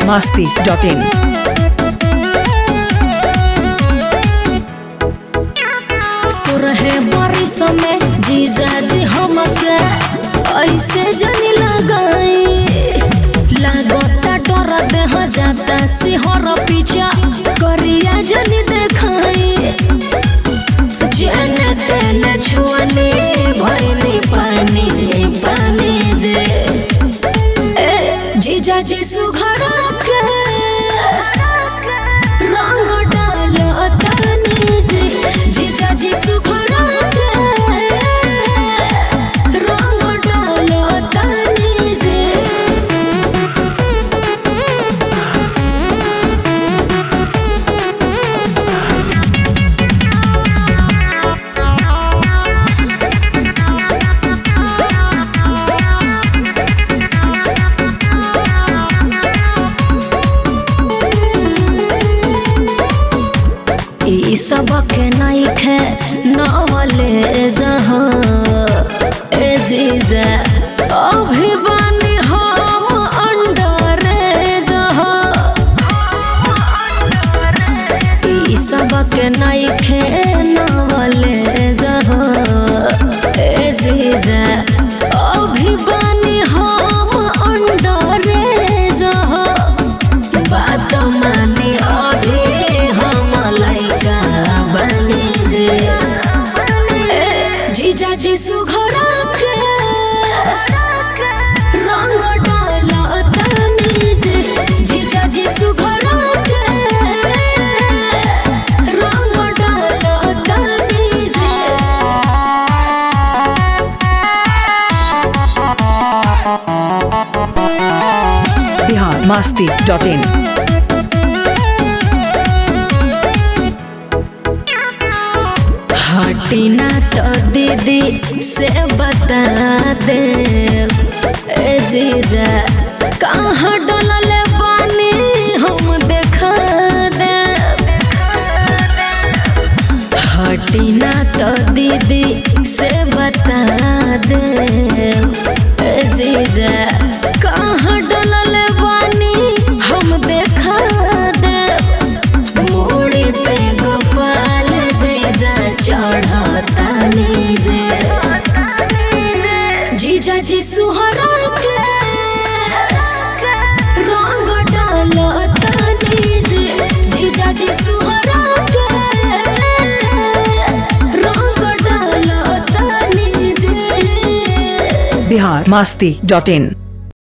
biharmasti.in सुरहे बारिश में जीजा जी हमके ऐसे जनी लगाई लागता डर देह जाता सिहर पीछा करिया जनी देखाई जेने तेने छुअनी भैनी पानी पानी जे ए जीजा जी सुघरा के रंग डालो तनी जी जीजा जी सुघरा के रंग डालो तनी जी ई सबके नइखे नवले जह ए जीजा अभी बानी हम अंडरे जह ई सबके नइखे नवले जह ए जीजा अभी बानी हम अंडरे जह बात माने अभी हम लैका बनी जे ए, जीजा जी सुघरा के रंग डाला तनी जे जीजा जी सुघरा के रंग डाला तनी जे biharmasti.in हटिना तो दीदी से बता दे ए जीजा कहाँ डलल पानी हम देखा दे हटिना तो दीदी से बता दे ए जीजा कहाँ डलल पानी हम देखा दे मोड़ी पे गोपाल जीजा चढ़ता नीजे जीजा जी सुहरा के रंग डालो नीजे जीजा जी सुहरा के रंग डालो नीजे biharmasti.in